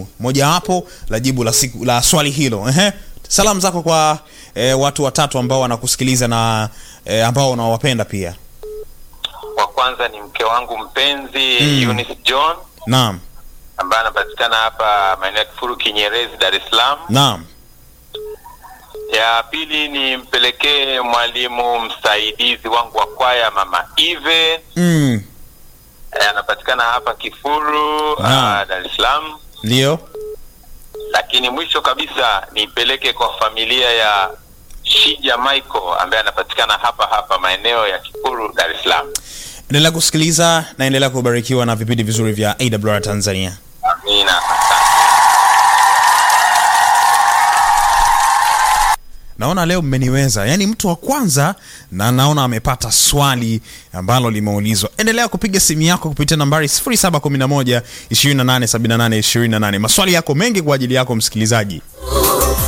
jibu mojawapo la jibu la siku la swali hilo. Ehe, salamu zako kwa eh, watu watatu ambao wanakusikiliza na eh, ambao unawapenda pia. Wa kwanza ni mke wangu mpenzi Mm. Eunice John Naam, ambaye anapatikana hapa maeneo ya Kifuru Kinyerezi, Dar es Salaam. naam, Ya pili ni mpelekee mwalimu msaidizi wangu wa kwaya mama Eve mm, eh, anapatikana hapa Kifuru Naam. ah, Dar es Salaam. ndio. Lakini mwisho kabisa nipeleke kwa familia ya Shija Michael ambaye anapatikana hapa hapa maeneo ya Kifuru Dar es Salaam. Endelea kusikiliza na endelea kubarikiwa na vipindi vizuri vya AWR Tanzania. Amina, asante. Naona leo mmeniweza, yaani mtu wa kwanza, na naona amepata swali ambalo limeulizwa. Endelea kupiga simu yako kupitia nambari 0711 2878 28. Maswali yako mengi kwa ajili yako msikilizaji.